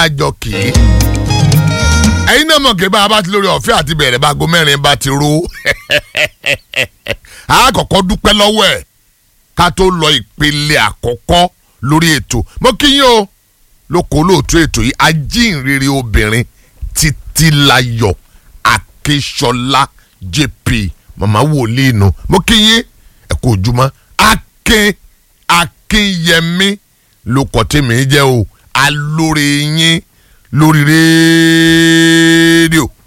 àjọ kì í ẹ̀yin náà mọ̀ kí bá a bá ti lórí ọ̀fẹ́ àti bẹ̀rẹ̀ bá aago mẹ́rin bá ti ro a kọ́kọ́ dúpẹ́ lọ́wọ́ ẹ̀ ká tó lọ ìpele àkọ́kọ́ lórí ètò mo kí yín o lóko olóòtú ètò yìí ajínrere obìnrin títílayọ̀ akíṣọlá jp màmá wòlíì nù mo kí yín ẹ kú ojúmọ́ akin akínyẹmí lóko tèmi jẹ́ o alóore yín lórí rédíò